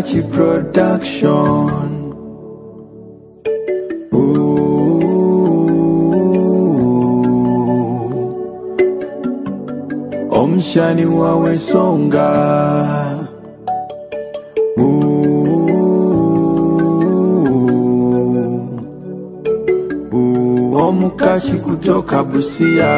Omukachi Production. Ooh. Omshani wawe songa. Ooh. Ooh. Omukachi kutoka Busia.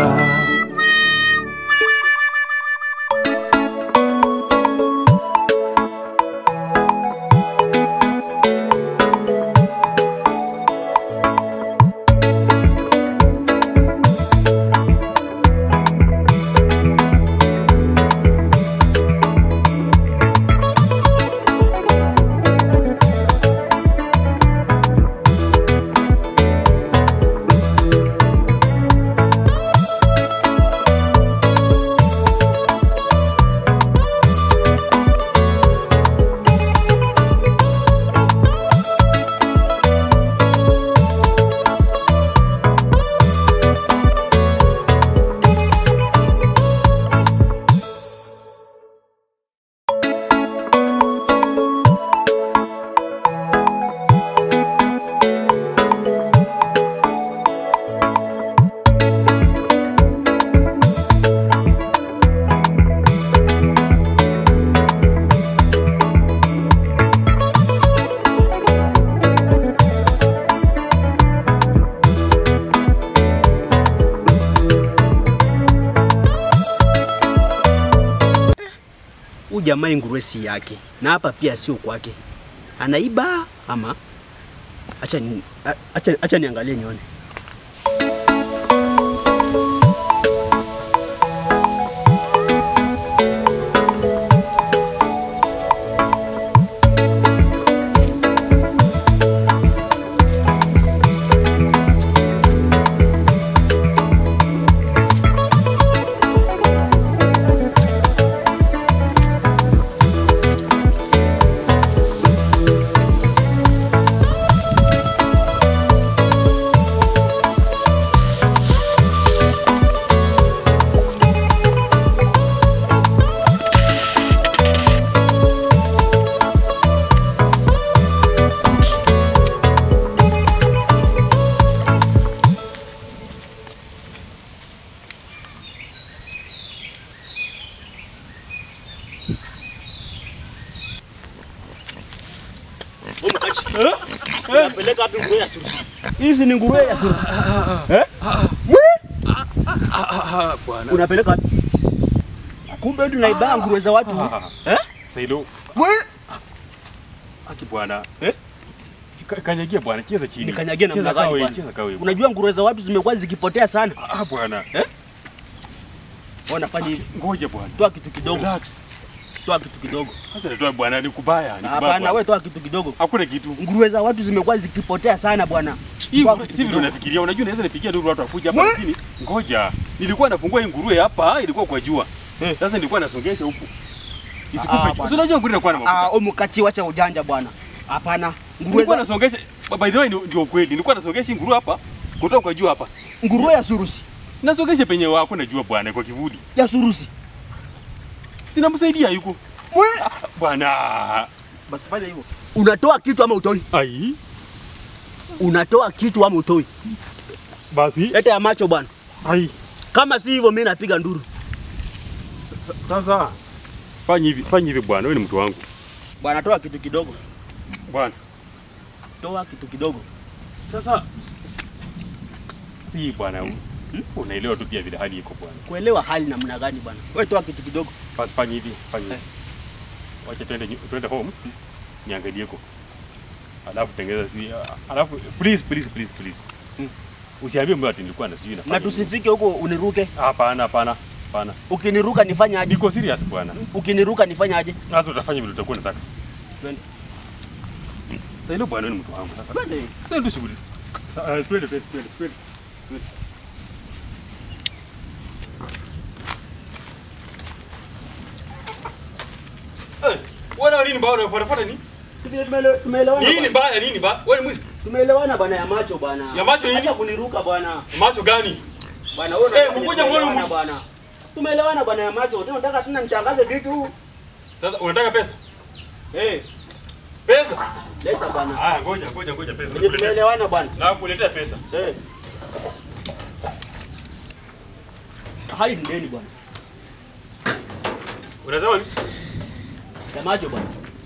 Huyu jamaa nguruwe si yake, na hapa pia sio kwake. Anaiba ama? Acha ni, a- acha, acha niangalie nione. Unapeleka wapi nguruwe ya surusi? Hizi ni nguruwe ya surusi. Eh? Bwana. Unapeleka wapi? Kumbe tunaiba nguruwe za watu. Eh? Sailo. Wewe Aki bwana. Eh? Ka- Kanyagia bwana, cheza chini. nikanyagia namna Cheza gani kawe, bwana? cheza kawe. Unajua nguruwe za watu zimekuwa zikipotea sana. Ah bwana. Wewe unafanya hivi. Ngoja bwana. Toa kitu kidogo. Relax. Toa kitu kidogo. Sasa natoa bwana ni kubaya, ni kubaya. Hapana, bwana. wewe toa kitu kidogo. Hakuna kitu. Nguruwe za watu zimekuwa zikipotea sana bwana. Hii Toa nguruwe- kitu si vile kidogo. unafikiria, unajua naweza nipigia ndugu watu wakuja hapa Mwe- lakini ngoja. Nilikuwa nafungua hii nguruwe hapa, ilikuwa kwa jua. Eh. Sasa nilikuwa nasongesha huku. Ah, Isikufe. bwana. Si unajua nguruwe inakuwa na mafuta. Ah, omukachi wacha ujanja bwana. Hapana. Nguruwe Nilikuwa za nasongesha by the way ni- ndio kweli. Nilikuwa nasongesha hii nguruwe hapa kutoka kwa jua hapa. nguruwe ya surusi. Nasongesha penye wako najua bwana kwa kivuli. Ya surusi. Sinamsaidia yuko. Mwe. Bwana. Basi fanya hivyo. Unatoa kitu ama utoi? Ai. Unatoa kitu ama utoi? Basi. Leta ya macho bwana. Ai. Kama si hivyo mimi napiga nduru. Sasa fanya hivi, fanya hivi bwana, wewe ni mtu wangu. Bwana toa kitu kidogo. Bwana. Toa kitu kidogo. Sasa si bwana, hmm? unaelewa tu pia vile hali iko bwana. Kuelewa hali namna gani bwana? Wewe toa kitu kidogo. Basi fanya hivi, fanya hivi. Wacha twende nyu- twende home. Niangalie ko. Alafu tengeza si alafu please please please please. Hmm. Usiambie mbona ati nilikuwa na sijui nafanya. Na tusifike huko uniruke. Hapana, hapana. Hapana. Ukiniruka nifanye aje? Niko serious bwana. Ukiniruka nifanye aje? Sasa utafanya vile utakuwa unataka. Twende. Sasa hilo bwana wewe ni mtu wangu sasa. Twende. Twende shughuli. Sa- eh, Twende twende twende twende. twende. Eh, Wewe nini mbaya unafuata nini? Si vile tumeele- tumeelewana. Nini bwana. mbaya nini mbaya? Wewe ni mwizi. Tumeelewana bwana ya macho bwana. Ya macho nini? Acha kuniruka bwana. Macho gani? Bwana wewe Eh, unafanya ngoja muone tumeelewana mtu. bwana. Tumeelewana bwana ya macho. Tena nataka tena nitangaze vitu. Sasa unataka pesa? Eh, Pesa. Leta bwana. Ah, ngoja ngoja ngoja pesa. Venye tumeelewana bwana. Na kuletea pesa. Eh. Hai ni deni bwana. Unasema ni- Semaje bwana?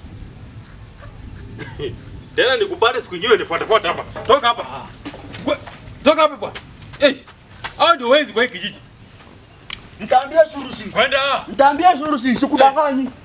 tena nikupate siku nyingine nifuate fuate hapa. Toka hapa. Kwe- Toka hapa bwana. Eh. Hao ndio wezi kwa hii kijiji. Mtaambia shurusi. Kwenda. Mtaambia shurusi, sikudanganyi.